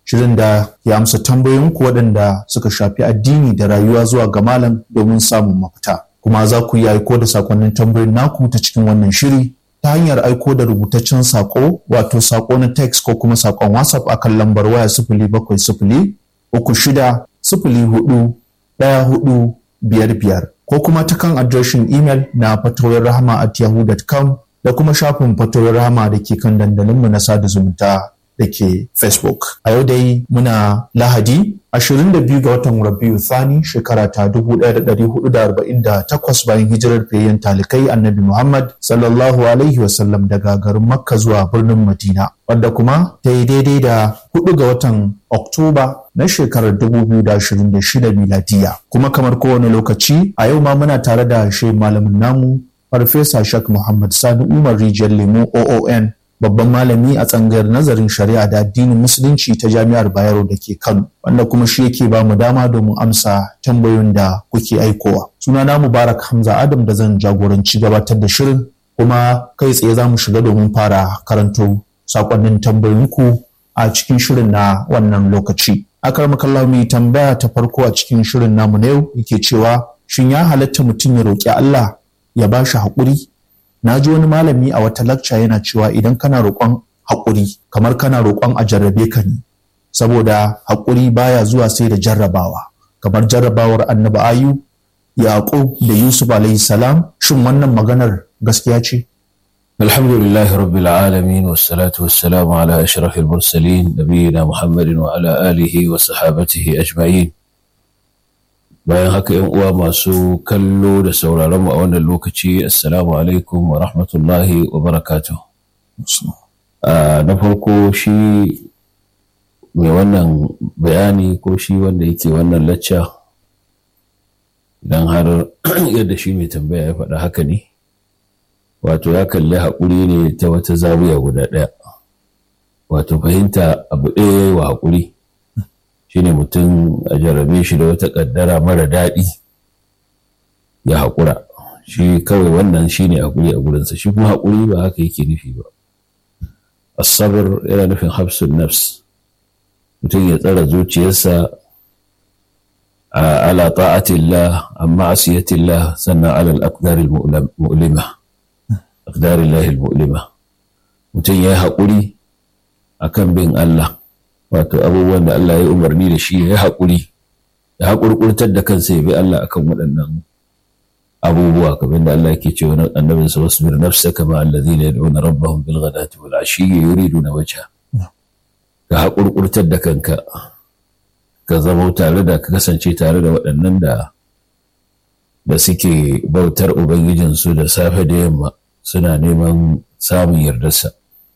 shirin da ya amsa tambayoyinku waɗanda suka shafi addini da rayuwa zuwa ga malam domin samun mafita kuma za ku iya aiko da sakonnin tambayoyin naku ta cikin wannan shiri ta hanyar aiko da rubutaccen sako wato sako na text ko kuma sakon whatsapp akan lambar waya sifili bakwai sifili uku shida sifili hudu ɗaya hudu biyar biyar ko kuma ta kan adireshin imel na fatoyin rahama at yahoo.com da kuma shafin fatoyin rahama da ke kan dandalinmu na sada zumunta da ke facebook a yau dai muna lahadi 22 ga watan rabiu thani shekara ta 1448 bayan hijirar fiyayyen talikai annabi muhammad sallallahu alaihi wasallam daga garin makka zuwa birnin madina wadda kuma ta yi daidai da 4 ga watan oktoba na shekarar 2026 miladiya kuma kamar kowane lokaci a yau ma muna tare da shi malamin namu farfesa shak muhammad sani umar rijiyar lemo oon babban malami a tsangayar nazarin shari'a da addinin musulunci ta jami'ar bayero da ke kano wanda kuma shi yake ba mu dama domin amsa tambayoyin da kuke aikowa sunana mubarak hamza adam da zan jagoranci gabatar da shirin kuma kai tsaye za mu shiga domin fara karanto sakonnin tambayoyinku a cikin shirin na wannan lokaci akar makalla mai tambaya ta farko a cikin shirin namu na yau yake cewa shin ya halatta mutum ya roƙi allah ya ba shi haƙuri na ji wani malami a wata lakca yana cewa idan kana roƙon haƙuri kamar kana roƙon a jarrabe ka ne saboda haƙuri baya zuwa sai da jarrabawa kamar jarrabawar annabi ayu yaƙub da yusuf alayhi salam shin wannan maganar gaskiya ce alhamdulillahi rabbil alamin wassalatu wassalamu ala ashrafil mursalin nabiyina muhammadin wa ala alihi wa sahabatihi ajma'in bayan haka yan uwa masu kallo da sauraron mu a wannan lokaci assalamu alaikum wa rahmatullahi wa barakatuh na farko shi mai wannan bayani ko shi wanda yake wannan lacca idan har yadda shi mai tambaya ya faɗa haka ne wato ya kalli haƙuri ne ta wata zawiya guda ɗaya wato fahimta abu ɗaya wa haƙuri shine mutum a jarrabe shi da wata ƙaddara mara daɗi ya haƙura shi kawai wannan shine haƙuri a gurinsa shi kuma haƙuri ba haka yake nufi ba asabar yana nufin hafsun nafs mutum ya tsara zuciyarsa a ala ta'atillah amma asiyatillah sannan ala al-aqdar al-mu'lima aqdar Allah al-mu'lima mutum ya yi haƙuri akan bin Allah wato abubuwan da Allah ya umarni da shi ya haƙuri ya haƙurƙurtar da kansa ya bi Allah akan waɗannan abubuwa kamar da Allah ke cewa annabin sa wasbir nafsaka ma alladhina yad'una rabbahum bil ghadati wal ashiyyi yuriduna wajha ka haƙurƙurtar da kanka ka zama tare da ka kasance tare da waɗannan da da suke bautar ubangijinsu da safe da yamma suna neman samun yardarsa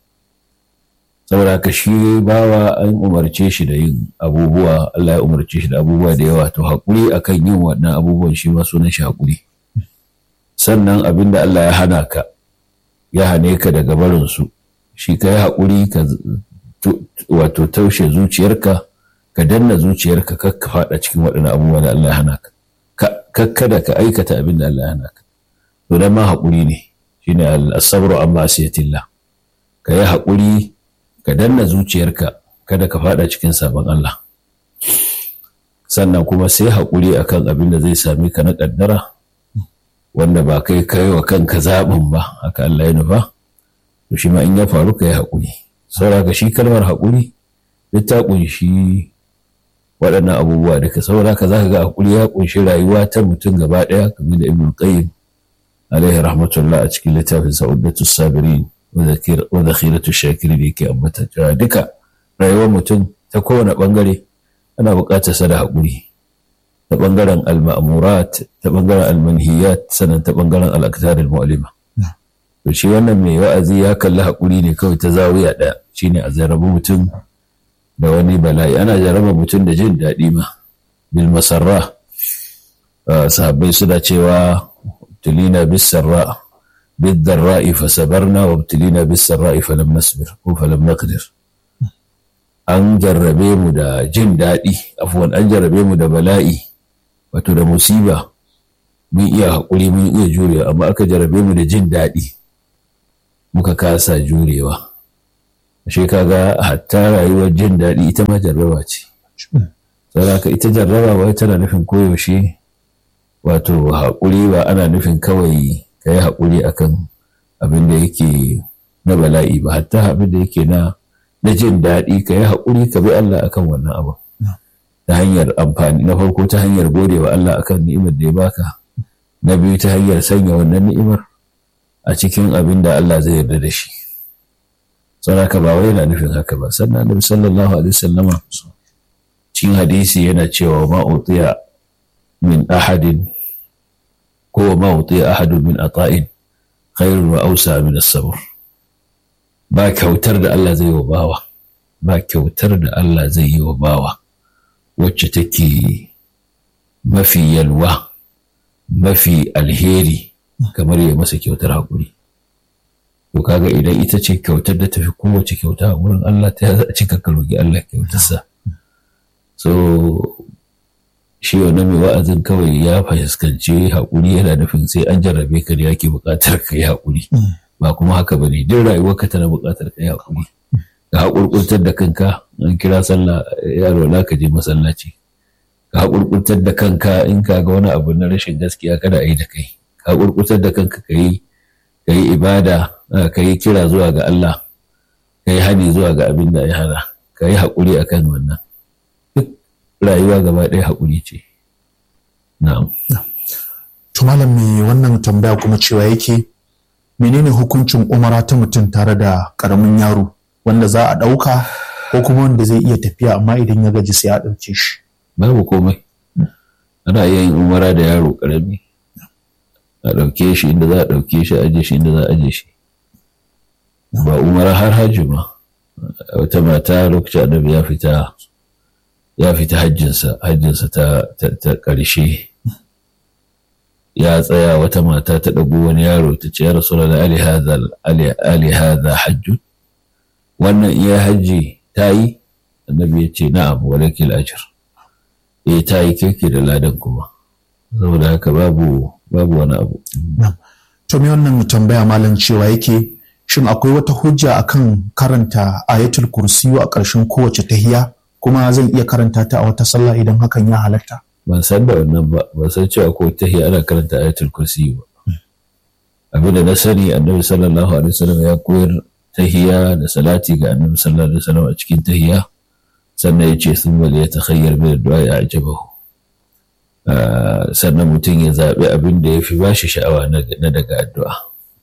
saboda ka shi bawa an umarce shi da yin abubuwa Allah ya umarce shi da abubuwa da yawa to haƙuri akan yin waɗannan abubuwan shi ma sunan shi haƙuri sannan abin da Allah ya hana ka ya hane ka daga barin su shi ka yi haƙuri ka wato taushe zuciyarka ka danna zuciyarka kar ka faɗa cikin waɗannan abubuwa da Allah ya hana ka kada ka aikata abin da Allah ya hana ka to dan ma haƙuri ne shine al-sabru amma asiyatillah ka yi haƙuri ka danna zuciyarka kada ka fada cikin sabon Allah sannan kuma sai haƙuri akan abin da zai sami ka na ƙaddara wanda ba kai kai wa kanka zaɓin ba haka Allah ya nufa to shi ma in ya faru ka yi haƙuri saboda shi kalmar haƙuri duk ta ƙunshi waɗannan abubuwa da ka saboda ka za ka ga haƙuri ya ƙunshi rayuwa ta mutum gaba ɗaya kamar da ibn qayyim alaihi rahmatullah a cikin littafin sa'udatu sabirin wa zakhiratu shakiri da yake ambata cewa duka rayuwar mutum ta kowane bangare ana buƙatar sa da haƙuri ta bangaren al-ma'murat ta bangaren al-manhiyat sannan ta bangaren al-aktar al-mu'lima to shi wannan mai wa'azi ya kalli haƙuri ne kawai ta zawiya ɗaya shine a zarrabu mutum da wani bala'i ana jarraba mutum da jin daɗi ma bil masarra sahabbai suna cewa tulina bis sarra بالضراء فصبرنا وابتلينا بالسراء فلم نصبر فلم نقدر an jarrabe mu da jin daɗi afuwan an jarrabe mu da bala'i wato da musiba mun iya haƙuri mun iya jurewa amma aka jarrabe mu da jin daɗi muka kasa jurewa shi kaga hatta rayuwar jin daɗi ita ma jarraba ce saboda ita jarraba wai tana nufin koyaushe wato haƙuri ba ana nufin kawai ka yi haƙuri akan abin da yake na bala'i ba hatta abin da yake na na jin daɗi ka yi haƙuri ka bi Allah akan wannan abu ta hanyar amfani na farko ta hanyar gode wa Allah akan ni'imar da ya baka na biyu ta hanyar sanya wannan ni'imar a cikin abin da Allah zai yarda da shi saboda ba wai yana nufin haka ba sannan Annabi sallallahu alaihi wasallama cikin hadisi yana cewa ma utiya min ahadin ko ma utiya ahadun min ata'in khairun wa ausa min as-sabr ba kyautar da Allah zai yi wa bawa ba kyautar da Allah zai yi wa bawa wacce take mafi yalwa mafi alheri kamar ya masa kyautar haƙuri to kaga idan ita ce kyautar da tafi kowace kyauta a wurin Allah ta za a cika ka roƙi Allah kyautarsa so shi wannan mai wa'azin kawai ya fahimci haƙuri yana nufin sai an jarrabe ka da yake buƙatar ka yi haƙuri ba kuma haka ba ne duk rayuwarka tana buƙatar ka yi haƙuri ka haƙurƙurtar da kanka an kira sallah yaro na ka je masallaci ka haƙurƙurtar da kanka in ka ga wani abu na rashin gaskiya kada a yi da kai ka haƙurƙurtar da kanka ka yi ka yi ibada ka yi kira zuwa ga Allah ka yi hani zuwa ga abin da ya hana ka yi haƙuri akan wannan duk rayuwa gaba ɗaya haƙuri ce na'am to malam me wannan tambaya kuma cewa yake menene hukuncin umara ta mutum tare da ƙaramin yaro wanda za a ɗauka ko kuma wanda zai iya tafiya amma idan ya gaji sai a ɗauke shi. Babu komai. Ana iya yin umara da yaro ƙarami. A ɗauke shi inda za a ɗauke shi a aje shi inda za a aje shi. Ba umara har hajji ma. Wata mata lokacin annabi ya fita ya fita hajjinsa hajjinsa ta ta ƙarshe. Ya tsaya wata mata ta ɗago wani yaro ta ce ya rasu da ali hadha hajjun wannan iya hajji ta yi annabi ya ce na'am walakil ajr eh ta yi kirki da ladan kuma saboda haka babu babu wani abu to me wannan tambaya malam cewa yake shin akwai wata hujja akan karanta ayatul kursiyu a ƙarshen kowace tahiya kuma zan iya karanta ta a wata sallah idan hakan ya halatta ban san da wannan ba ban san cewa ko tahiya ana karanta ayatul kursiyu ba abinda na sani annabi sallallahu alaihi wasallam ya koyar tahiya da salati ga annabi sallallahu alaihi wasallam a cikin tahiya sannan ya ce sun wali ya takhayyar bil du'a ya ajabahu sannan mutum ya zaɓi abin da ya fi ba shi sha'awa na daga addu'a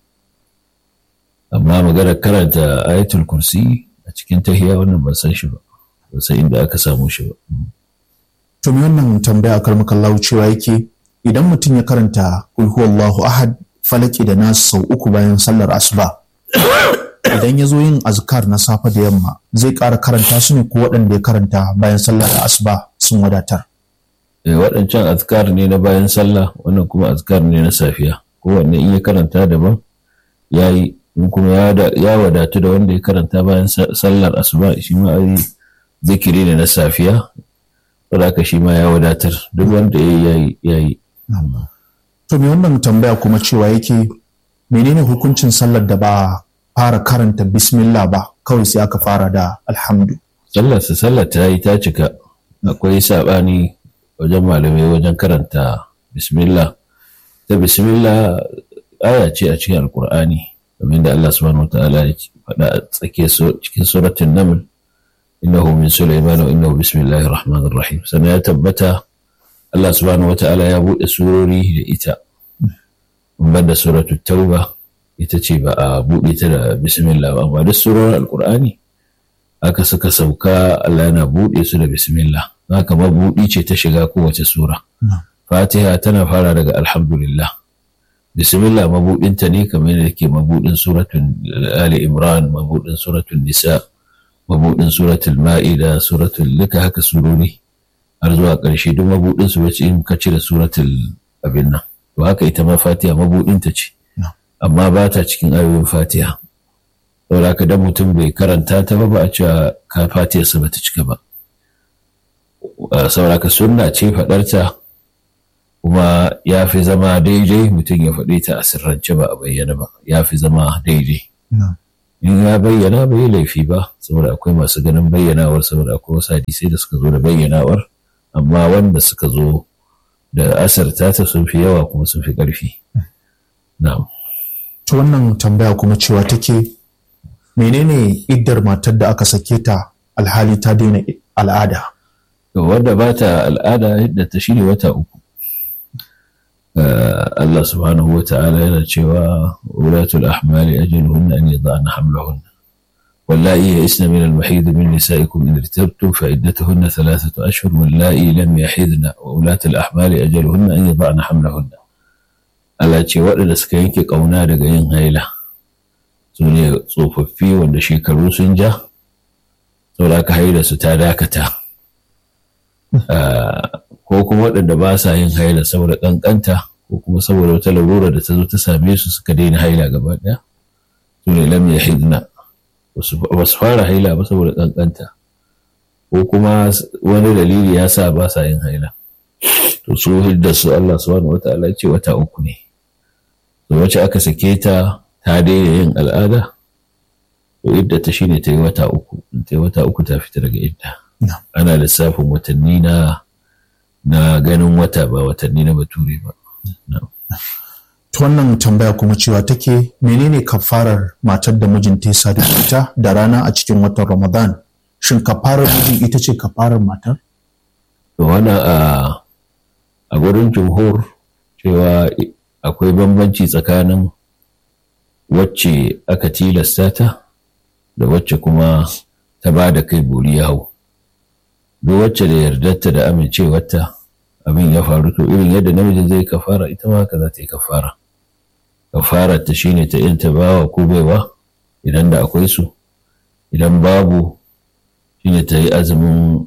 amma maganar karanta ayatul kursi a cikin tahiya wannan ban san shi ba ban san inda aka samu shi ba to me wannan tambaya a karmakallahu cewa yake idan mutum ya karanta kul huwallahu ahad falaki da nasu sau uku bayan sallar asuba idan ya zo yin azkar na safe da yamma zai ƙara karanta su ne ko waɗanda ya karanta bayan sallar asuba sun wadatar waɗancan azkar ne na bayan sallah wannan kuma azkar ne na safiya kowanne in ya karanta daban ya yi in kuma ya wadatu da wanda ya karanta bayan sallar asuba shi ma ai zikiri ne na safiya saboda haka shi ma ya wadatar duk wanda ya yi ya yi to me wannan tambaya kuma cewa yake menene hukuncin sallar da ba fara karanta bismillah ba kawai sai aka fara da alhamdu sallar sa sallar ta yi ta cika akwai saɓani wajen malamai wajen karanta bismillah ta bismillah aya ce a cikin alkur'ani kamar da Allah subhanahu wataala ya faɗa a tsake cikin suratul naml innahu min sulaiman wa innahu bismillahir rahmanir rahim sannan ya tabbata Allah subhanahu wataala ya buɗe surori da ita banda suratul tauba ita ce ba a buɗe ta da bismillah ba amma duk surorin alkur'ani aka suka sauka Allah yana buɗe su da bismillah haka mabuɗi ce ta shiga kowace sura fatiha tana fara daga alhamdulillah bismillah mabuɗinta ne kamar yadda ke mabuɗin suratun ali imran mabuɗin suratun nisa mabuɗin suratul ma'ida suratul duka haka surori har zuwa ƙarshe duk mabuɗin su wace in ka cire suratul abin nan to haka ita ma fatiha mabuɗinta ce amma ba ta cikin ayoyin fatiha saboda haka dan mutum bai karanta ta ba ba a cewa ka fatiyarsa ba ta cika ba saboda haka sunna ce faɗarta kuma ya fi zama daidai mutum ya faɗi ta a sirrance ba a bayyana ba ya fi zama daidai in ya bayyana bai laifi ba saboda akwai masu ganin bayyanawar saboda akwai wasu hadisai da suka zo da bayyanawar amma wanda suka zo da asarta ta sun fi yawa kuma sun fi ƙarfi na'am ta wannan tambaya kuma cewa take menene iddar matar da aka sake ta alhali ta daina al'ada to wanda ba ta al'ada yadda ta shine wata uku Allah subhanahu wa ta'ala yana cewa ulatul ahmali ajaluhunna an yada'na hamlahunna واللائي يئسن من المحيض من نسائكم إن ارتبتم فعدتهن ثلاثة أشهر واللائي لم يحيضن وأولاة الأحمال أجلهن أن يضعن حملهن Allah ce waɗanda suka yanke ƙauna daga yin haila su ne tsofaffi wanda shekaru sun ja saboda aka haila su ta dakata ko kuma waɗanda ba sa yin haila saboda ƙanƙanta ko kuma saboda wata larura da ta zo ta same su suka daina haila gaba ɗaya su ne lam yahidna ba su fara haila ba saboda ƙanƙanta ko kuma wani dalili ya sa ba sa yin haila to su hidda su Allah subhanahu wata'ala ce wata uku ne to wacce aka sake ta ta daina yin al'ada to idda ta shine ta yi wata uku ta yi wata uku ta fita daga idda ana lissafin watanni na na ganin wata ba watanni na bature ba ta wannan tambaya kuma cewa take menene kafarar matar da mijinta ya sadu da ita da rana a cikin watan ramadan shin kafarar mijin ita ce kafarar matar to wannan a a gurin jumhur cewa akwai bambanci tsakanin wacce aka tilasta ta da wacce kuma ta ba da kai buri ya hau duk wacce da yardarta da amincewarta abin ya faru to irin yadda namijin zai kafara ita ma haka za ta yi kafara kafarar ta shine ta yin bawa ko baiwa idan da akwai su idan babu shine ta yi azumin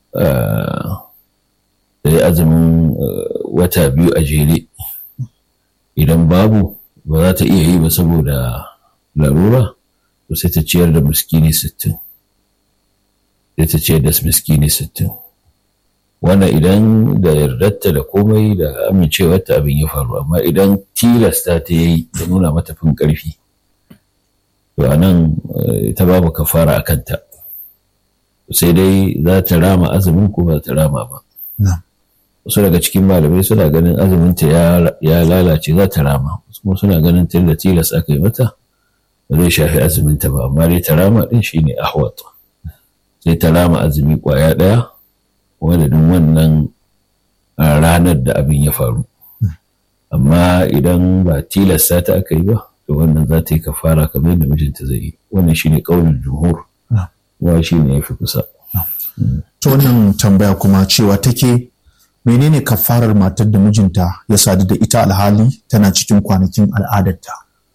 ta yi azumin wata biyu a jere idan babu ba za ta iya yi ba saboda larura to sai ta ciyar da miskini sittin sai ta ciyar da miskini sittin wannan idan da yardarta da komai da amincewarta abin ya faru amma idan tilasta ta yi da nuna mata fin ƙarfi to a nan ta babu kafara a kanta sai dai za ta rama azumin ko ba ta rama ba wasu daga cikin malamai suna ganin azuminta ya lalace za ta rama kuma suna ganin tun da tilas aka yi mata ba zai shafi azuminta ba amma dai ta rama din shine ahwat sai ta rama azumi kwaya ɗaya wadadin wannan ranar da abin ya faru amma idan ba tilasta ta aka yi ba to wannan za ta yi kafara kamar yadda mijinta zai yi wannan shine kaulin jumhur wa shine ya fi kusa ta wannan tambaya kuma cewa take menene kafarar matar da mijinta ya sadu da ita alhali tana cikin kwanakin al'adarta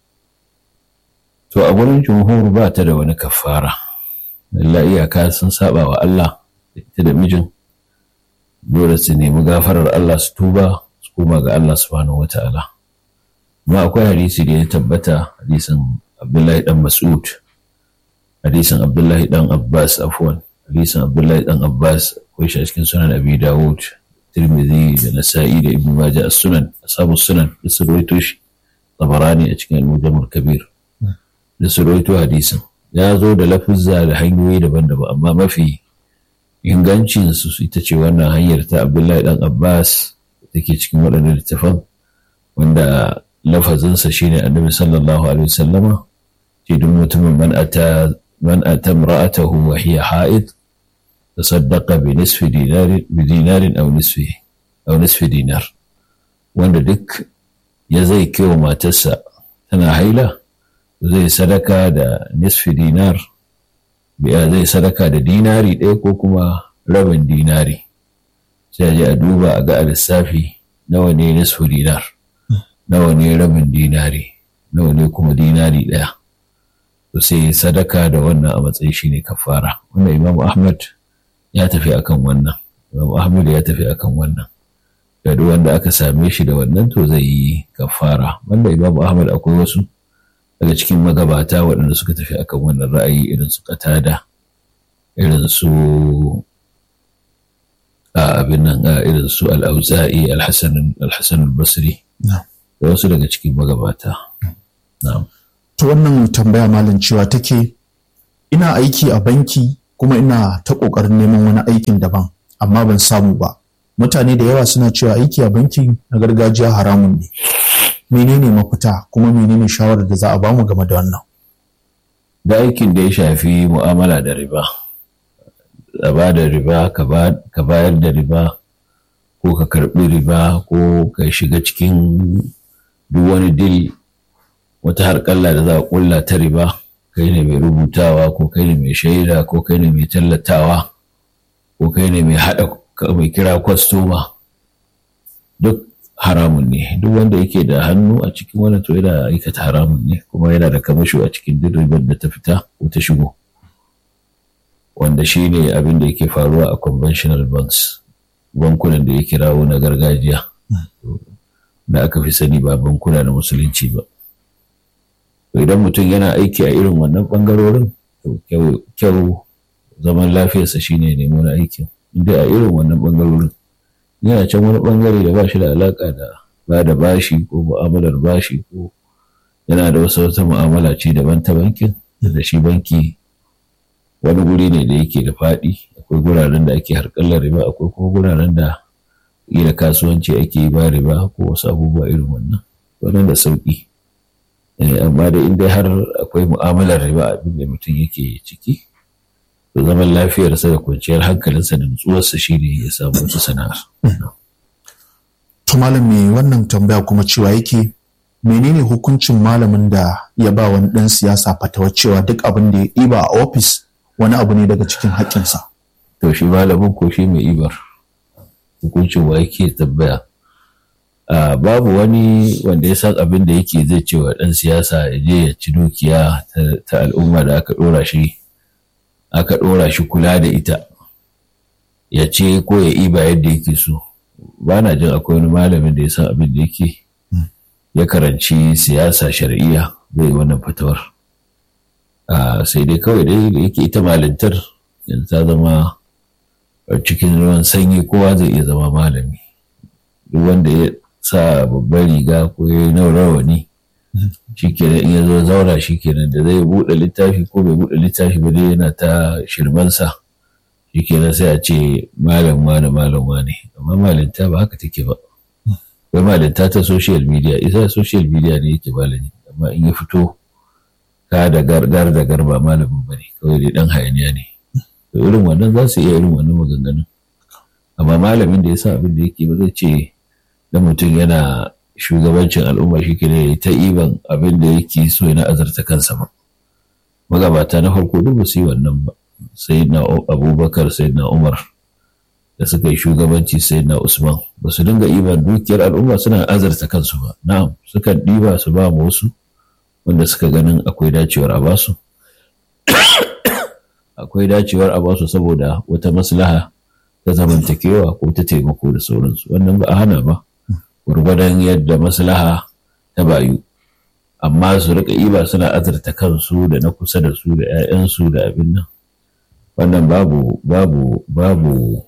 to a gurin jumhur ba ta da wani kafara Allah iyaka sun saba wa Allah ita da mijin dole su nemi gafarar Allah su tuba su koma ga Allah subhanahu wata'ala amma akwai hadisi da ya tabbata hadisin Abdullahi dan Mas'ud hadisin Abdullahi dan Abbas afwan hadisin Abdullahi dan Abbas akwai shi a cikin sunan Abi Dawud Tirmidhi da Nasa'i da Ibn Majah as-Sunan ashabu sunan da su rawaito shi Tabarani a cikin Al-Mujam al-Kabir da su rawaito hadisin ya zo da lafuzza da hanyoyi daban-daban amma mafi ingancin su ita ce wannan hanyar ta Abdullahi dan Abbas take cikin waɗannan littafan wanda lafazinsa shine Annabi sallallahu alaihi wasallama ce duk mutumin man ata man ata imra'atahu wa hiya ha'id tasaddaqa bi nisfi dinarin bi dinarin aw nisfi aw nisfi dinar wanda duk ya zai kewa matarsa tana haila zai sadaka da nisfi dinar biya zai sadaka da dinari ɗaya ko kuma rabin dinari sai je a duba a ga a lissafi nawa ne nisfi dinar nawa ne rabin dinari nawa ne kuma dinari ɗaya to sai sadaka da wannan a matsayin shi ne kafara wannan imam ahmad ya tafi akan wannan imam ahmad ya tafi akan wannan da duk wanda aka same shi da wannan to zai yi kafara wanda imam ahmad akwai wasu daga cikin magabata waɗanda suka tafi akan wannan ra'ayi irin su katada irin su abin nan irin su al'auza'i alhassan al-basri da wasu daga cikin magabata ta wannan tambaya malam cewa take ina aiki a banki kuma ina ta ƙoƙarin neman wani aikin daban amma ban samu ba mutane da yawa suna cewa aiki a banki na gargajiya haramun ne menene mafita kuma menene shawarar da za a bamu game da wannan da aikin da ya shafi mu'amala da riba a ba da riba ka bayar da riba ko ka karɓi riba ko ka shiga cikin duk wani dil wata harƙalla da za a ƙulla ta riba kai ne mai rubutawa ko kai ne mai shaida ko kai ne mai tallatawa ko kai ne mai haɗa mai kira kwastoma duk haramun ne duk wanda yake da hannu a cikin wani to yana aikata haramun ne kuma yana da kamasho a cikin duk ribar da ta fita ko ta shigo wanda shi ne abin da yake faruwa a conventional banks bankunan da ya kirawo na gargajiya da aka fi sani ba bankuna na musulunci ba idan mutum yana aiki a irin wannan bangarorin kyau zaman lafiyarsa shine nemo na aikin inda a irin wannan bangarorin yana can wani bangare da ba shi da alaka da ba da bashi ko mu'amalar bashi ko yana da wasu wata mu'amala ce daban ta bankin da shi banki wani guri ne da yake da faɗi akwai guraren da ake harkallar riba akwai kuma guraren da da kasuwanci ake yi ba riba ko wasu abubuwa irin wannan wannan da sauƙi amma da inda har akwai mu'amalar riba abin da mutum yake ciki to zaman lafiyarsa da kwanciyar hankalinsa da nutsuwarsa shi ne ya samu wata sana'ar. To malam mai wannan tambaya kuma cewa yake menene hukuncin malamin da ya ba wani ɗan siyasa fatawa cewa duk abin da ya ɗiba a ofis wani abu ne daga cikin haƙƙinsa. To shi malamin ko shi mai ibar hukuncin wa yake tambaya. babu wani wanda ya san abin da yake zai ce wa ɗan siyasa ya je ya ci dukiya ta al'umma da aka ɗora shi aka ɗora shi kula da ita ya ce ko ya iba yadda yake so ba na jin akwai wani malamin da ya san abin da yake ya karanci siyasa shari'iyya zai yi wannan fatawar sai dai kawai dai da yake ita malintar yanzu ta zama cikin ruwan sanyi kowa zai iya zama malami duk wanda ya sa babbar riga ko ya yi rawani shi kenan in ya zo zaura shi kenan da zai buɗe littafi ko bai buɗe littafi ba dai yana ta shirmansa shi kenan sai a ce malam wane malam wane amma malinta ba haka take ba wai malinta ta social media isa social media ne yake malami amma in ya fito ka da gargar da garba malamin ba ne kawai dai dan hayaniya ne to irin wannan za su iya irin wannan maganganun amma malamin da ya sa abin da yake ba zai ce dan mutum yana shugabancin al'umma shi ke ne ta iban abin da yake so yana azarta kansa ba magabata na farko duk ba su yi wannan ba sai na abubakar sai na umar da suka yi shugabanci sai na usman ba su dinga iban dukiyar al'umma suna azarta kansu ba na'am sukan ɗiba su ba mu wasu wanda suka ganin akwai dacewar a basu akwai dacewar a basu saboda wata maslaha ta zamantakewa ko ta taimako da sauransu wannan ba a hana ba gwargwadon yadda maslaha ta bayu amma su rika iba suna azurta kansu da na kusa da su da 'ya'yansu da abin nan wannan babu babu babu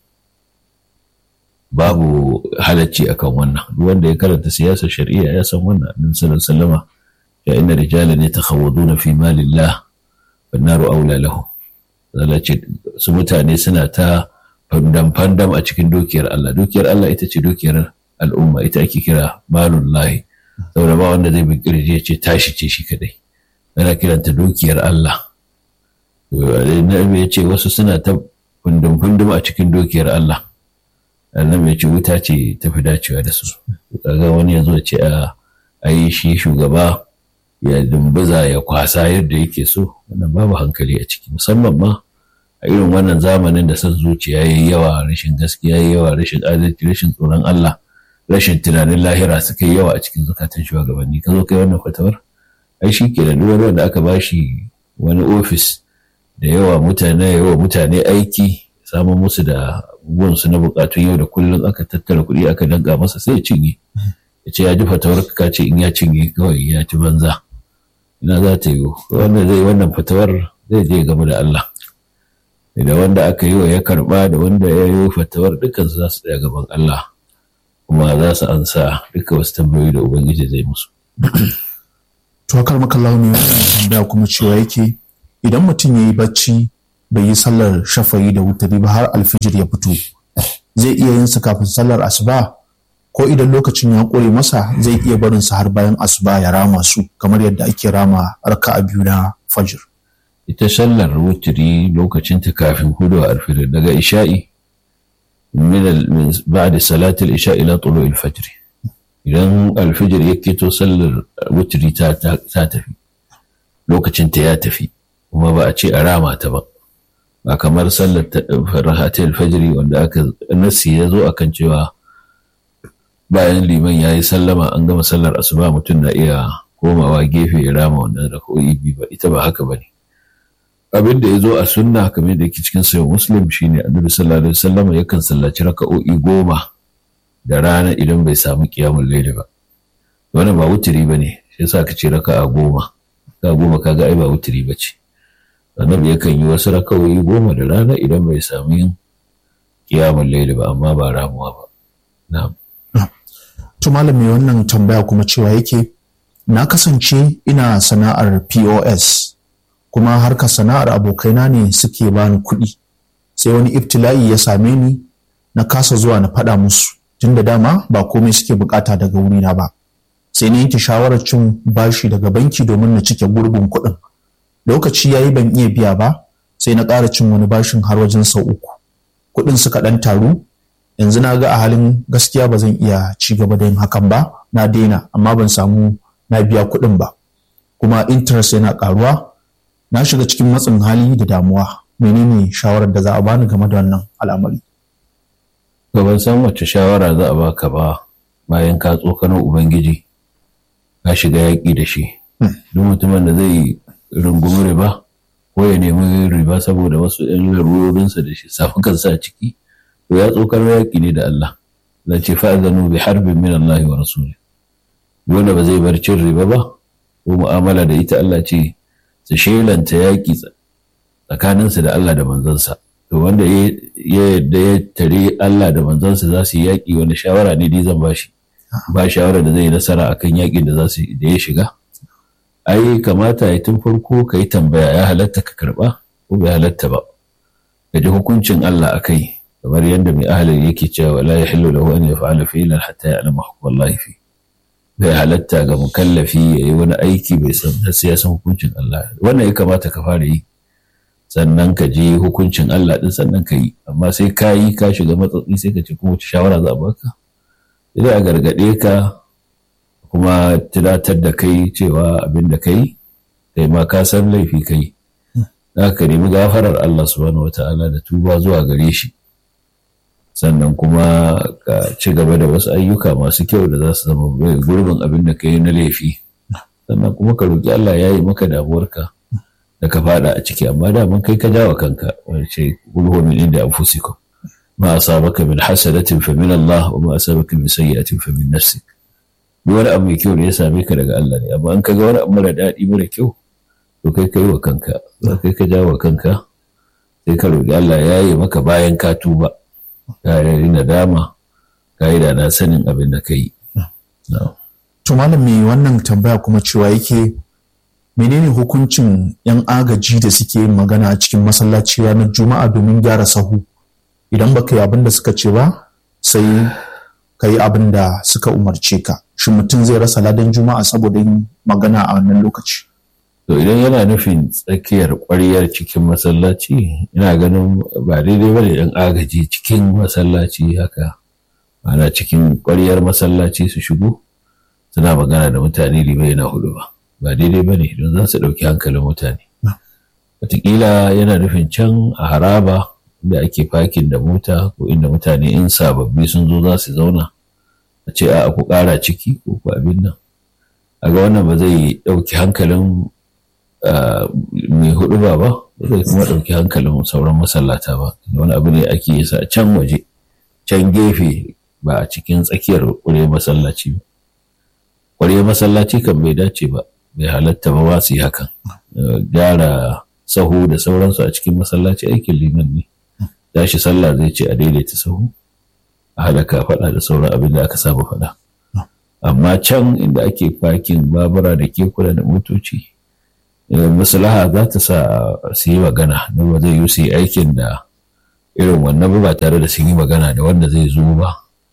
babu halacci akan wannan duk wanda ya karanta siyasar shari'a ya san wannan annabi sallallahu alaihi wasallam ya inna rijalan yatakhawaduna fi malillah wan naru aula lahu ce su mutane suna ta fandam fandam a cikin dukiyar Allah dukiyar Allah ita ce dukiyar al'umma ita ake kira malullahi saboda ba wanda zai bi kirje ce tashi ce shi kadai ana kiranta dukiyar Allah annabi ya ce wasu suna ta fundum-fundum a cikin dukiyar Allah annabi ya ce wuta ce ta fi dacewa da su kaga wani ya zo ce a yi shi shugaba ya dumbuza ya kwasa yadda yake so wannan babu hankali a ciki musamman ma a irin wannan zamanin da son zuciya ya yi yawa rashin gaskiya ya yi yawa rashin adalci rashin tsoron Allah rashin tunanin lahira suka yi yawa a cikin zukatan shugabanni ka zo kai wannan fatawar ai shi ke da duk wanda aka bashi wani ofis da yawa mutane yawa mutane aiki samun musu da abubuwansu na bukatun yau da kullum aka tattara kuɗi aka danka masa sai ya cinye ya ce ya ji fatawar ka ce in ya cinye kawai ya ci banza ina za ta yi wanda zai wannan fatawar zai je game da Allah da wanda aka yi wa ya karba da wanda ya yi fatawar dukkan su za su tsaya gaban Allah kuma za su ansa duka wasu tambayoyi da ubangiji zai musu to kar makallahu ne wannan tambaya kuma cewa yake idan mutum ya yi bacci bai yi sallar shafayi da wutari ba har alfijir ya fito zai iya yin sa kafin sallar asuba ko idan lokacin ya ƙure masa zai iya barin sa har bayan asuba ya rama su kamar yadda ake rama raka'a biyu na fajr ita sallar wuturi lokacin ta kafin hudu a alfijir daga isha'i min ba'da salatul isha ila tulu'il fajr idan alfijir ya keto sallar wuturi ta tafi lokacin ta ya tafi kuma ba a ce a rama ta ba ba kamar sallar rahatul fajri wanda aka nasi ya zo akan cewa bayan liman ya yi sallama an gama sallar asuba mutum na iya komawa gefe ya rama wannan rak'o'i biyu ba ita ba haka ba ne abin da ya zo a sunna kamar da yake cikin sayo muslim shine annabi sallallahu alaihi wasallam yakan sallaci raka'o'i goma da rana idan bai samu qiyamul layli ba wannan ba wutiri bane shi yasa ka ce raka'a goma ka goma kaga ai ba wutiri bace annabi yakan yi wasu raka'o'i goma da rana idan bai samu yin qiyamul layli ba amma ba ramuwa ba na'am to malam mai wannan tambaya kuma cewa yake na kasance ina sana'ar POS kuma harkar sana'ar abokaina ne suke bani kuɗi sai wani ibtila'i ya same ni na kasa zuwa na faɗa musu tun da dama ba komai suke bukata daga wurina ba sai na yanke shawarar cin bashi daga banki domin na cike gurbin kuɗin lokaci yayi ban iya biya ba sai na ƙara cin wani bashin har wajen sau uku kuɗin suka ɗan taru yanzu na ga a halin gaskiya ba zan iya ci gaba da yin hakan ba na daina amma ban samu na biya kuɗin ba kuma interest yana ƙaruwa na shiga cikin matsin hali da damuwa menene shawarar da za a bani game da wannan al'amari ban san wacce shawara za a baka ba bayan ka tsokanar ubangiji ka shiga yaƙi da shi duk mutumin da zai rungumi riba ko ya nemi riba saboda wasu 'yan larurorinsa da shi safi kansa a ciki to ya tsokanar yaƙi ne da Allah la ce fa'azanu bi harbin min Allah wa rasuli wanda ba zai bar cin riba ba ko mu'amala da ita Allah ce su shelanta yaƙi tsakaninsu da Allah da manzansa to wanda ya yadda ya tare Allah da manzansa za su yi yaƙi wanda shawara ne dai zan bashi ba shawara da zai nasara akan yaƙin da za su da ya shiga ai kamata ya tun farko ka yi tambaya ya halatta ka karɓa ko bai halatta ba ka ji hukuncin Allah a kai kamar yadda mai ahalin yake cewa la yahillu lahu an yaf'ala fi'lan hatta ya'lama hukmallahi fi bai halatta ga mukallafi ya yi wani aiki bai san sai ya san hukuncin Allah wannan ya kamata ka fara yi sannan ka je hukuncin Allah din sannan ka yi amma sai ka yi ka shiga matsatsi sai ka ce kuma wace shawara za a baka idan a gargaɗe ka kuma tunatar da kai cewa abin da kai kai ma ka san laifi kai za ka nemi gafarar Allah subhanahu wata'ala da tuba zuwa gare shi sannan kuma ka ci gaba da wasu ayyuka masu kyau da za su zama bai gurbin abin da ka yi na laifi sannan kuma ka roƙi Allah ya yi maka damuwarka da ka fada a ciki amma daman kai ka jawa kanka wace gulhu min inda anfusikum ma asabaka min hasanatin fa min Allah wa ma asabaka min sayyi'atin fa min nafsik duk wani abu mai kyau da ya same ka daga Allah ne amma in ka ga wani abu mara daɗi mara kyau to kai kai wa kanka kai ka jawo kanka sai ka roƙi Allah ya yi maka bayan ka tuba ka yi nadama ka yi da na sanin abin da ka yi. To malam mai wannan tambaya kuma cewa yake menene hukuncin 'yan agaji da suke yin magana a cikin masallaci ranar juma'a domin gyara sahu idan baka yi abin da suka ce ba sai ka yi abin da suka umarce ka shin mutum zai rasa ladan juma'a saboda yin magana a wannan lokaci To idan yana nufin tsakiyar ƙwaryar cikin masallaci ina ganin ba daidai ba da ‘yan agaji cikin masallaci haka ana cikin ƙwaryar masallaci su shigo suna magana da mutane limai na hudu ba ba daidai ba ne don za su ɗauki hankalin mutane. Wataƙila yana nufin can a haraba da ake fakin da mota ko inda mutane in sababbi sun zo za su zauna a ce a ku ƙara ciki ko ku abin nan. A ga wannan ba zai ɗauki hankalin mai hudu ba ba zai kuma ɗauki hankalin sauran masallata ba wani abu ne ake yi sa can waje can gefe ba a cikin tsakiyar ƙure masallaci ba ƙure masallaci kan bai dace ba bai halatta ba ba su yi hakan gyara sahu da sauransu a cikin masallaci aikin liman ne tashi sallah zai ce a daidaita sahu a halaka faɗa da sauran abin da aka saba faɗa amma can inda ake fakin babura da kekuna da motoci maslaha za ta sa su yi magana don ba zai yi su yi aikin da irin wannan ba tare da sun yi magana da wanda zai zo ba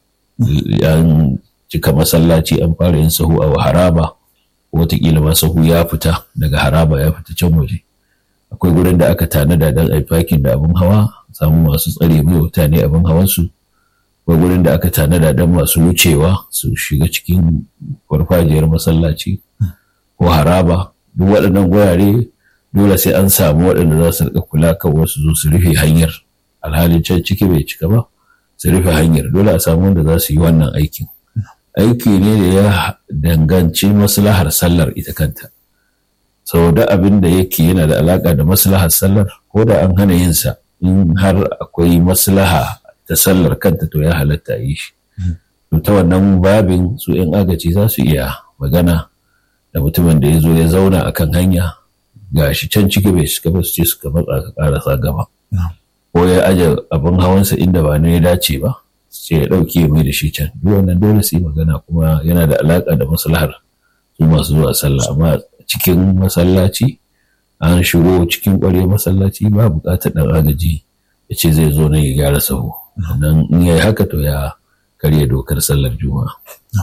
an cika masallaci an fara yin sahu a haraba watakila ma sahu ya fita daga haraba ya fita can waje akwai gurin da aka tanada don a fakin da abin hawa samu masu tsare mai mutane abin hawansu akwai gurin da aka tanada don masu wucewa su shiga cikin farfajiyar masallaci ko haraba duk waɗannan gurare dole sai an samu waɗanda za su riƙa kula kan wasu zo su rufe hanyar alhalin can ciki bai cika ba su rufe hanyar dole a samu wanda za su yi wannan aikin aiki ne da ya danganci maslahar sallar ita kanta sau da abin da yake yana da alaƙa da maslahar sallar ko da an hana yin sa in har akwai maslaha ta sallar kanta to ya halatta yi shi to ta wannan babin su 'yan agaci za su iya magana da mutumin da ya zo ya zauna a kan hanya ga shi can ciki bai shiga ba su ce suka matsa ka karasa gaba ko ya aje abin hawansa inda ba ne ya dace ba sai ya ɗauke mai da shi can duk wannan dole su yi magana kuma yana da alaƙa da maslahar su masu zuwa sallah amma cikin masallaci an shigo cikin ƙwarya masallaci ba buƙatar ɗan agaji ya ce zai zo nan ya gyara sahu nan in ya yi haka to ya karya dokar sallar juma'a.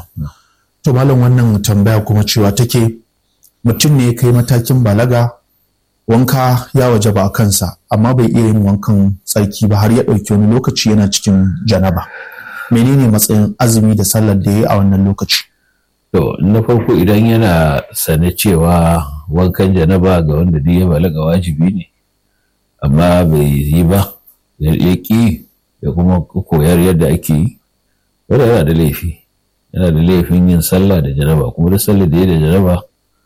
To malam wannan tambaya kuma cewa take mutum ne ya kai matakin balaga wanka ya waje ba a kansa amma bai iya yin wankan tsarki ba har ya ɗauki wani lokaci yana cikin janaba. Menene matsayin azumi da sallar da ya yi a wannan lokaci? To na farko idan yana sane cewa wankan janaba ga wanda duk ya balaga wajibi ne amma bai yi ba ya ƙi ya kuma koyar yadda ake yi wanda yana da laifi yana da laifin yin sallah da janaba kuma da sallah da ya da janaba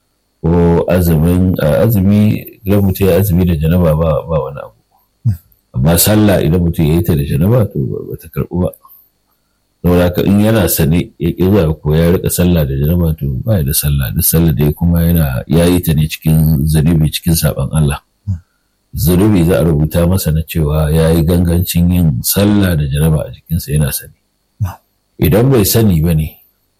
ko azumin azumi idan mutum ya azumi da janaba ba ba wani abu amma sallah idan mutum ya yi ta da janaba to ba ta karɓu ba saboda haka in yana sane ya ƙi zuwa ko ya rika sallah da janaba to ba da sallah duk sallah da kuma yana ya yi ta ne cikin zunubi cikin saɓan Allah zunubi za a rubuta masa na cewa ya yi gangancin yin sallah da janaba a jikinsa yana sani idan bai sani ba ne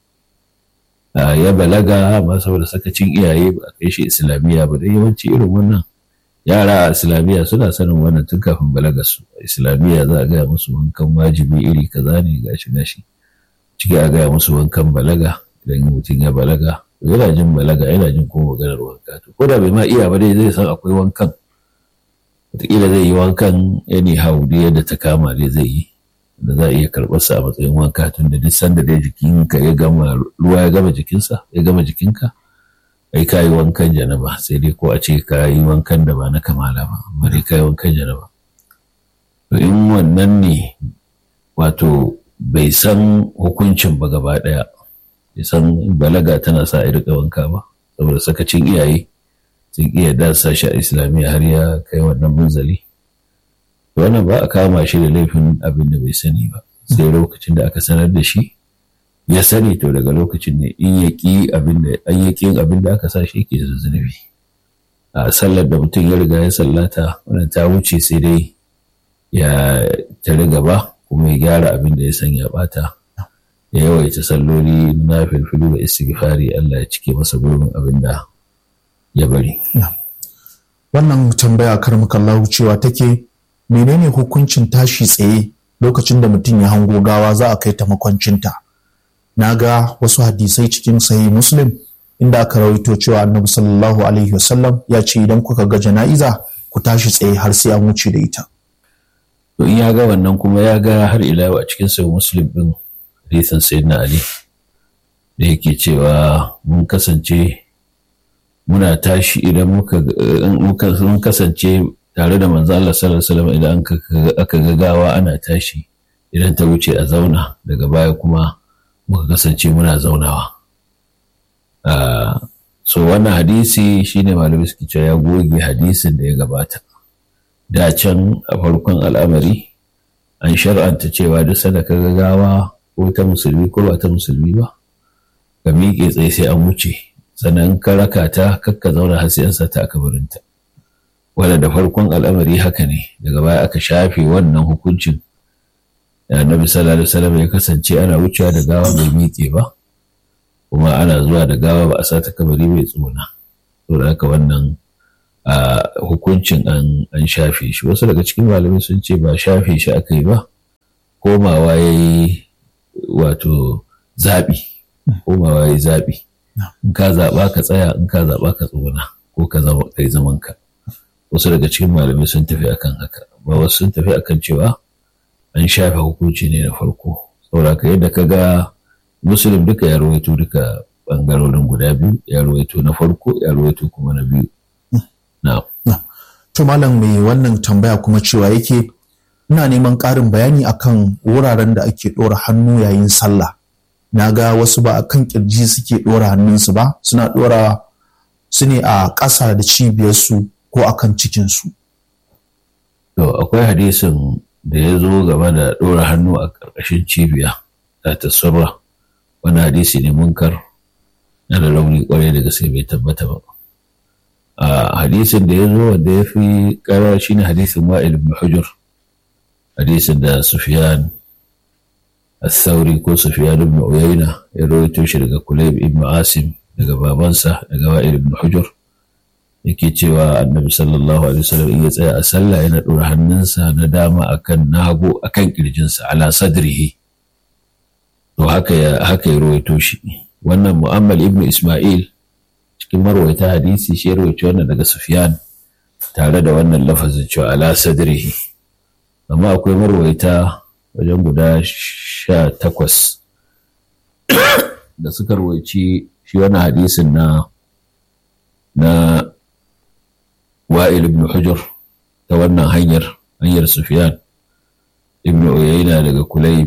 ya balaga ba saboda sakacin iyaye ba a kai shi islamiyya ba da yawanci irin wannan yara a islamiyya suna sanin wannan tun kafin balaga su a islamiyya za a gaya musu wankan wajibi iri kaza ne gashi gashi ciki a gaya musu wankan balaga idan mutum ya balaga yana jin balaga yana jin kuma maganar wanka to ko da bai ma iya ba dai zai san akwai wankan wataƙila zai yi wankan anyhow da yadda ta kama dai zai yi da za a iya karɓar sa a matsayin wanka tun da duk sanda dai jikinka ya gama ruwa ya gama jikinsa ya gama jikinka ai ka yi wankan janaba sai dai ko a ce ka yi wankan da ba na kamala ba amma dai ka yi wankan janaba to in wannan ne wato bai san hukuncin ba gaba ɗaya bai san balaga tana sa a riƙa wanka ba saboda sakacin iyaye sun iya dasa shi a islamiyya har ya kai wannan munzali wannan ba a kama shi da laifin abin da bai sani ba sai lokacin da aka sanar da shi ya sani to daga lokacin ne in ya ƙi abin da an ya ƙi abin da aka sa shi yake da zunubi a sallar da mutum ya riga ya sallata wannan ta wuce sai dai ya tare gaba kuma ya gyara abin da ya san ya bata ya yawaita salloli na filfilu da istighfari Allah ya cike masa gurbin abin da ya bari. Wannan tambaya karmakallahu cewa take menene hukuncin tashi tsaye lokacin da mutum ya hango gawa za a kai ta makwancinta. Na ga wasu hadisai cikin sahih Muslim inda aka rawaito cewa Annabi sallallahu alaihi wasallam ya ce idan kuka ga jana'iza ku tashi tsaye har sai an wuce da ita. To in ya ga wannan kuma ya ga har ila a cikin sahih Muslim din hadisin Sayyidina Ali da yake cewa mun kasance muna tashi idan muka mun kasance tare da manzo Allah sallallahu alaihi wasallam idan aka ga gawa ana tashi idan ta wuce a zauna daga baya kuma muka kasance muna zaunawa so wannan hadisi shine malamai suke cewa ya goge hadisin da ya gabata da can a farkon al'amari an shar'anta cewa duk sanda ka ga gawa ko ta musulmi ko ba ta musulmi ba ka miƙe tsaye sai an wuce sannan ka raka ta kakka zauna har sai an sa ta a kabarinta wanda da farkon al'amari haka ne daga baya aka shafe wannan hukuncin da annabi sallallahu alaihi wasallam ya kasance ana wucewa da gawa bai miƙe ba kuma ana zuwa da gawa ba a sa ta kabari bai tsona saboda haka wannan a hukuncin an shafe shi wasu daga cikin malamai sun ce ba shafe shi aka yi ba komawa ya yi wato zaɓi komawa ya yi zaɓi in ka zaɓa ka tsaya in ka zaɓa ka tsona ko ka zama kai zaman ka wasu daga cikin malamai sun tafi akan haka ba wasu sun tafi akan cewa an shafe hukunci ne na farko saboda ka yadda ka ga musulun duka ya rawaito duka bangarorin guda biyu ya rawaito na farko ya rawaito kuma na biyu To malam mai wannan tambaya kuma cewa yake ina neman ƙarin bayani akan wuraren da ake ɗora hannu yayin sallah. Na ga wasu ba a kan ƙirji suke ɗora hannunsu ba, suna ɗora su ne a ƙasa da cibiyarsu ko a kan cikinsu. To akwai hadisin da ya zo game da ɗora hannu a ƙarƙashin cibiya ta tasarra wani hadisi ne munkar na da rauni ƙwarai da gaske bai tabbata ba. a hadisin da ya zo wanda ya fi karar shi ne hadisin wa'il ibn hujur hadisin da sufyan al-thawri ko sufyan ibn uyayna ya rawaito shi daga kulayb ibn asim daga babansa daga wa'il ibn hujur yake cewa annabi sallallahu alaihi wasallam in ya tsaya a sallah yana dora hannunsa na dama akan nago akan kirjinsa ala sadrihi to haka ya haka ya rawaito shi wannan mu'ammal ibn isma'il cikin marwaita hadisi shi ya rawaito wannan daga Sufyan tare da wannan lafazin cewa ala sadrihi amma akwai marwaita wajen guda sha takwas da suka rawaici shi wannan hadisin na na wa'il ibn hujur ta wannan hanyar hanyar Sufyan ibn Uyayna daga Kulayb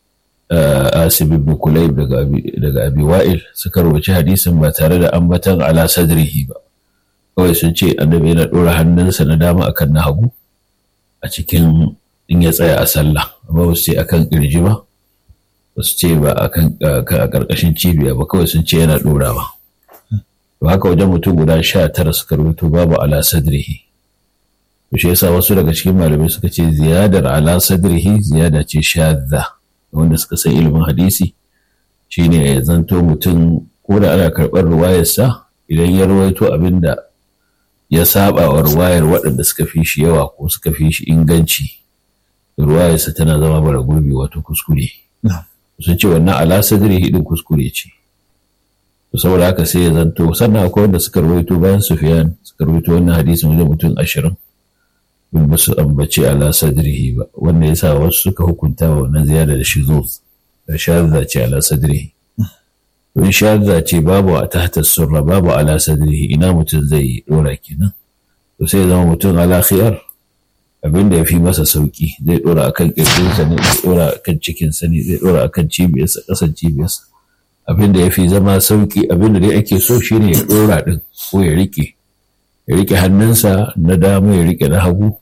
Asib ibn Kulayb daga daga Abi Wa'il suka rubuci hadisin ba tare da ambatan ala sadrihi ba kawai sun ce annabi yana dora hannunsa na dama akan na hagu a cikin in ya tsaya a sallah amma ba su ce akan kirji ba ba su ce ba akan a karkashin cibiya ba kawai sun ce yana dorawa to haka wajen mutum guda sha tara suka rubuto babu ala sadrihi to shi yasa wasu daga cikin malamai suka ce ziyadar ala sadrihi ziyada ce shadda wanda suka san ilimin hadisi shine ya zanto mutum ko da ana karɓar ruwayarsa idan ya rawaito abin da ya saba wa ruwayar waɗanda suka fi shi yawa ko suka fi shi inganci ruwayarsa tana zama bara gurbi wato kuskure sun ce wannan ala sadri hidin kuskure ce to saboda haka sai ya zanto sannan akwai wanda suka rawaito bayan sufiyan suka rawaito wannan hadisin wajen mutum ashirin bin ba su ambaci ala sadrihi ba wanda ya sa wasu suka hukunta wa wannan ziyara da shi zo da shahada ce ala sadrihi to in shahada ce babu a tahta surra babu ala sadrihi ina mutum zai dora kenan to sai zama mutum ala khiyar abin da ya fi masa sauki zai dora akan kirjinsa ne zai dora akan cikinsa ne zai dora akan cibiyarsa kasan cibiyarsa abin da ya fi zama sauki abin da dai ake so shine ya dora din ko ya rike ya rike hannunsa na dama ya rike na hagu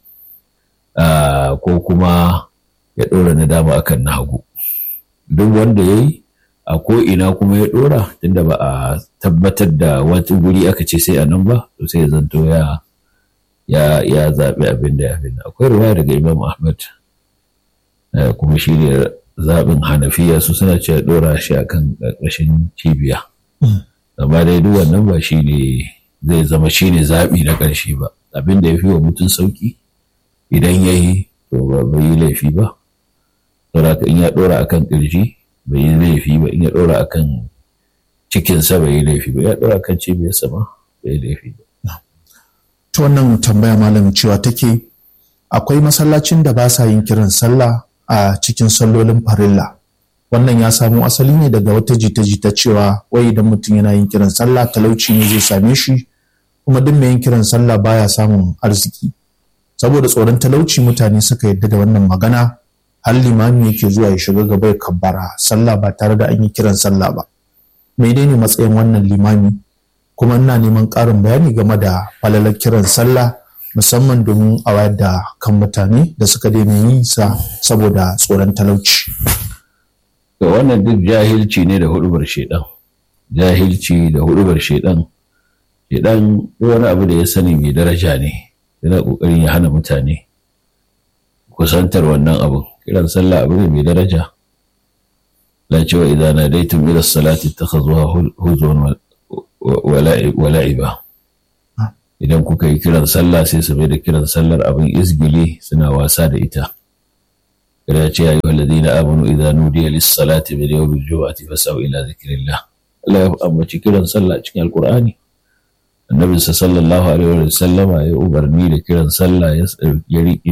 ko kuma ya ɗora na dama akan na hagu duk wanda ya yi a ko'ina kuma ya ɗora tunda ba a tabbatar da wata guri aka ce sai a nan ba to sai ya zanto ya ya ya zaɓi abin da ya fi akwai ruwa daga imam ahmad kuma shi ne zaɓin hanafiya su suna ce ɗora shi akan ƙarƙashin cibiya amma dai duk wannan ba shi ne zai zama shi ne zaɓi na ƙarshe ba abin da ya fi wa mutum sauƙi idan ya yi to ba bai yi laifi ba saboda in ya ɗora akan ƙirji bai yi laifi ba in ya ɗora akan cikinsa bai yi laifi ba ya ɗora akan cibiyarsa ma bai yi laifi ba. ta wannan tambaya malam cewa take akwai masallacin da ba sa yin kiran sallah a cikin sallolin farilla wannan ya samo asali ne daga wata jita-jita cewa wai idan mutum yana yin kiran sallah talauci ne zai same shi kuma duk mai yin kiran sallah baya samun arziki saboda tsoron talauci mutane suka yadda da wannan magana har limami yake zuwa ya shiga gaba ya kabbara sallah ba tare da an yi kiran sallah ba menene matsayin wannan limami kuma ina neman ƙarin bayani game da falalar kiran sallah musamman domin a wayar da kan mutane da suka daina yi sa saboda tsoron talauci ga wannan duk jahilci ne da hudubar shedan jahilci da hudubar shedan shedan wani abu da ya sani mai daraja ne yana kokarin ya hana mutane kusantar wannan abu kiran sallah abu ne mai daraja la cewa idan nadaitum ila salati takhazuha huzwan wa la'iba idan kuka yi kiran sallah sai su bai da kiran sallar abin izgili suna wasa da ita kada ce ya yi walladina amanu idan nudiya lis-salati min yawmil jumu'ati fasau ila zikrillah Allah ya ambaci kiran sallah cikin alqur'ani annabi sallallahu alaihi wa sallama ya umarni da kiran sallah ya riƙi